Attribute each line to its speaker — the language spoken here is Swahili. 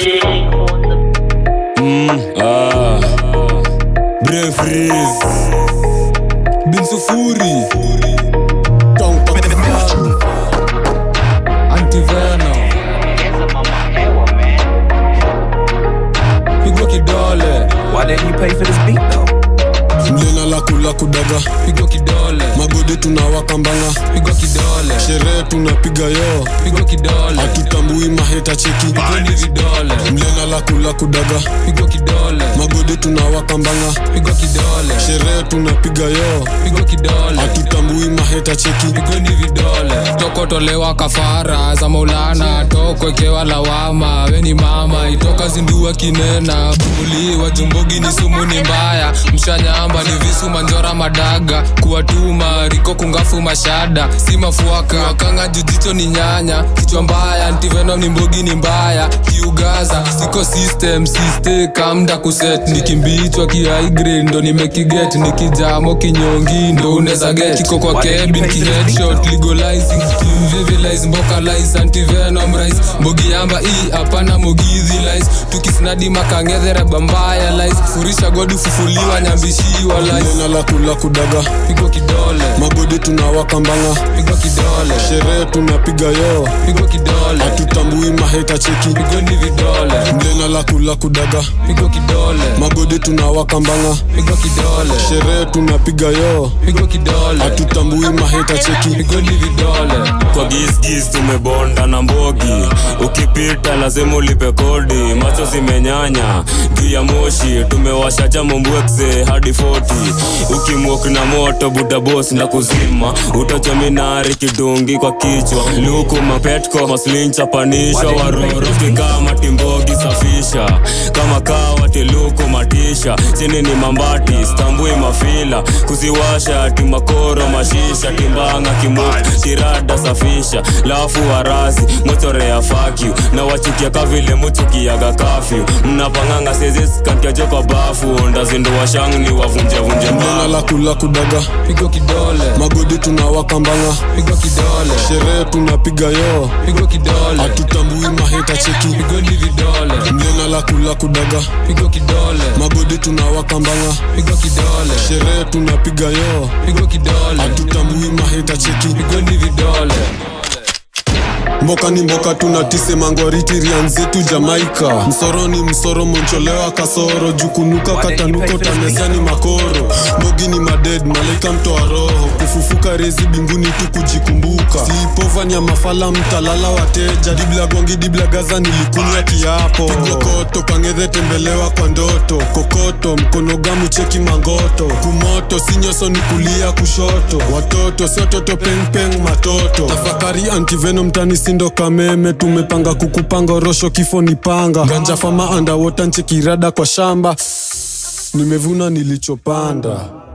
Speaker 1: Ah, Brefries Bin Sufuri Tong Pakistan Antiveno Pigwa kidole
Speaker 2: Why didn't you pay for this beat though?
Speaker 3: mlena la kula kudaga
Speaker 1: Pigwa kidole
Speaker 3: magodi tunawaka mbanga
Speaker 1: Pigwa kidole
Speaker 3: sherehe tunapiga yo
Speaker 1: Pigwa kidole
Speaker 3: hatutambui maheta cheki
Speaker 1: Pigwa ni vidole
Speaker 3: mlena la kula kudaga
Speaker 1: Pigwa kidole
Speaker 3: magodi tunawaka mbanga
Speaker 1: Pigwa kidole
Speaker 3: sherehe tunapiga yo
Speaker 1: Pigwa kidole
Speaker 3: hatutambui maheta cheki
Speaker 1: Pigwa ni vidole tokotolewa kafara za maulana tokwekewa lawama weni mama itoka zindua kinena buliwa jumbogi ni sumu ni mbaya mshanyamba ni visu manjora madaga kuwatuma riko kungafu mashada si mafuaka wakanga jujicho ni nyanya kichwa mbaya ntiveno ni mbogi ni mbaya kiugaza siko system siste kamda kuset nikimbichwa kiaigrade ndo nimekiget nikijamo kinyongi ndo uneza get kiko kwa kebin kiheadshot legalizing vivilize mbokalize antivenom rise mbogi yamba i hapana mogithi lies tukisnadi makangedhera bambaya lies furisha godi fufuliwa nyambishiwa lies
Speaker 3: mlena la kula kudaga
Speaker 1: pigwa kidole
Speaker 3: magodi tunawaka mbanga
Speaker 1: pigwa kidole
Speaker 3: sherehe tunapiga yo
Speaker 1: pigwa kidole
Speaker 3: hatutambui maheta cheki
Speaker 1: pigwa ni vidole
Speaker 3: mlena la kula kudaga
Speaker 1: pigwa kidole
Speaker 3: magodi tunawaka mbanga
Speaker 1: pigwa kidole
Speaker 3: sherehe tunapiga yo
Speaker 1: pigwa kidole
Speaker 3: hatutambui maheta cheki
Speaker 1: pigwa ni vidole
Speaker 4: kwa gisgis tumebonda na mbogi ukipita lazima ulipe kodi macho zimenyanya juu ya moshi tumewasha chamombwekse hadi 40 ukimwok na moto butabos na kuzima utachominari kidungi kwa kichwa luku mapetko maslinchapanishwa waroro kikama timbogi safisha kama kawa tiluku matisha chini ni mambati stambui mafila kuziwasha timakoro mashisha timbanga kimuku tirada safisha lafu warazi mochorea fakyu na wachukia kavile muchukiaga kafyu mnapanganga seziskantiajo kwa bafu ndazinduwa shangni wavunjevunje
Speaker 3: mlena
Speaker 4: mbao
Speaker 3: la kula kudaga
Speaker 1: pigwa kidole
Speaker 3: magodi tunawaka mbanga
Speaker 1: pigwa kidole
Speaker 3: sherehe tunapiga yo
Speaker 1: pigwa kidole
Speaker 3: hatutambui maheta cheki
Speaker 1: pigwa ni vidole
Speaker 3: mlena la kula kudaga
Speaker 1: pigwa kidole
Speaker 3: magodi tunawaka mbanga
Speaker 1: pigwa kidole
Speaker 3: sherehe tunapiga yo
Speaker 1: pigwa kidole
Speaker 3: hatutambui maheta cheki
Speaker 1: pigwa ni vidole
Speaker 3: mboka ni mboka tunatise mangwariti rian zetu jamaika msoro ni msoro moncholewa kasoro jukunuka katanuko tanesani makoro mbogi ni maded malaika mtoa roho kufufuka rezi binguni tu kujikumbuka sipovanya mafala mtalala wateja dibla gongi dibla gaza nilikunywa kiapo pigwa koto kangedhe tembelewa kwa ndoto kokoto mkono gamu cheki mangoto kumoto sinyoso ni kulia kushoto watoto siototo pengpeng matoto tafakari antiveno mtani sindo kameme tumepanga kukupanga orosho kifo ni panga ganja fama andawota nchekirada kwa shamba nimevuna nilichopanda